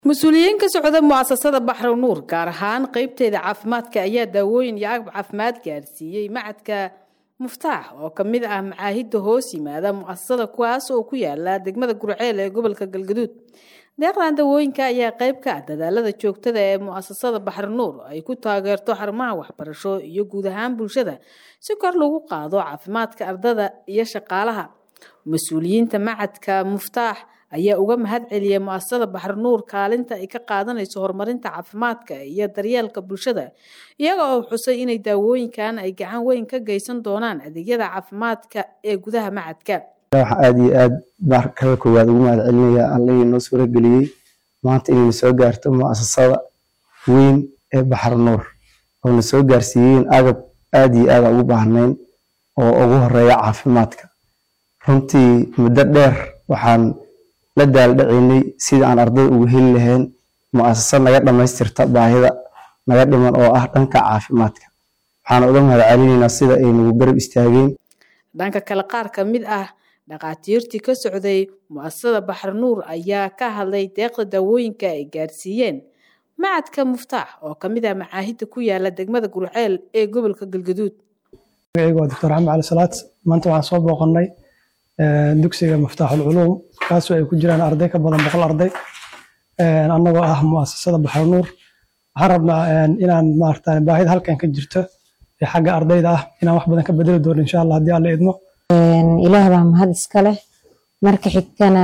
mas-uuliyiin ka socda mu'asasada baxro nuur gaar ahaan qeybteeda caafimaadka ayaa daawooyin iyo agab caafimaad gaarsiiyey macadka muftaax oo ka mid ah macaahidda hoos yimaada mu'asasada kuwaas oo ku yaala degmada gurceel ee gobolka galgaduud deeqdan dawooyinka ayaa qayb ka ah dadaalada joogtada ee mu'asasada baxro nuur ay ku taageerto xarumaha waxbarasho iyo guud ahaan bulshada si kor lagu qaado caafimaadka ardada iyo shaqaalaha mas-uuliyiinta macadka muftaax ayaa uga mahad celiyay mu'asasada baxro nuur kaalinta ay ka qaadanayso horumarinta caafimaadka iyo daryeelka bulshada iyaga oo xusay inay daawooyinkan ay gacan weyn ka geysan doonaan adeegyada caafimaadka ee gudaha macadka waxaa aada iyo aad markada koowaad ugu mahad celinaya allihii noo suurageliyey maanta inayna soo gaarto mu'asasada weyn ee baxar nuur oo na soo gaarsiiyeen agab aada iyo aada ugu baahnayn oo ugu horeeya caafimaadka runtii muddo dheer waxaan la daaldhacinay sida aan ardada ugu heli lahayn mu'asasa naga dhammaystirta baahida naga dhiman oo ah dhanka caafimaadka waxaan uga mahad celinaynaa sida ay nagu garab istaageen dhanka kale qaar ka mid ah dhakhaatiirtii ka socday mu'asasada baxar nuur ayaa ka hadlay deeqda daawooyinka ay gaarsiiyeen macadka muftaax oo ka mid ah macaahidda ku yaala degmada gurceel ee gobolka galgaduud magacaygu waa doctor axmed cali salaad maanta waxaan soo booqannay dugsiga muftaaxul culuum kaasoo ay ku jiraan arday ka badan boqol arday annagoo ah mu'asasada baxar nuur waxaan rabnaa inaan maarata baahida halkan ka jirto ee xagga ardayda ah inaan wax badan ka bedeli doono insha allah haddii alla idmo ilaah baa mahad iska leh marka xigtana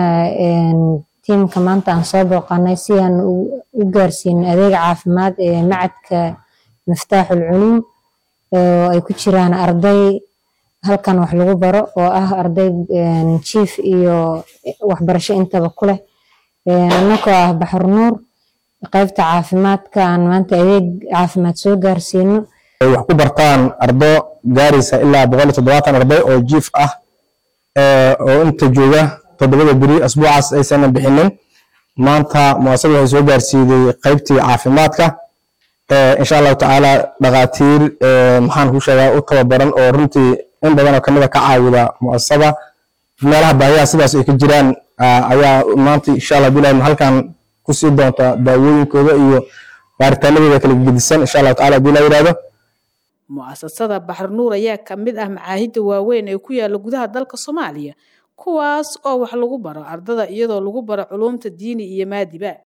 tiimka maanta aan soo booqanay si aan u gaarsiino adeega caafimaad ee macadka miftaaxul culuum oo ay ku jiraan arday halkan wax lagu baro oo ah arday jiif iyo waxbarasho intaba ku leh annagoo ah baxar nuur qaybta caafimaadka aan maanta adeeg caafimaad soo gaarsiino ay wax ku bartaan ardo gaaraysa ilaa boqol iyo toddobaatan arday oo jiif ah oo inta jooga toddobada beri asbuucaas aysanan bixinin maanta muasasada waxay soo gaarsiiday qaybtii caafimaadka insha allahu tacaala dhakhaatiir maxaan ku sheegaa u tababaran oo runtii in badanoo kamida ka caawida muasasada meelaha baahiyaha sidaas ay ka jiraan ayaa maanta insha allah bilahi halkan kusii doonta daawooyinkooda iyo baaritaanadooda kala gedisan insha allahu taala hadii la yidhahdo mu'asasada baxar nuur ayaa ka mid ah macaahidda waaweyn ee ku yaala gudaha dalka soomaaliya kuwaas oo wax lagu baro ardada iyadoo lagu baro culuumta diini iyo maadiba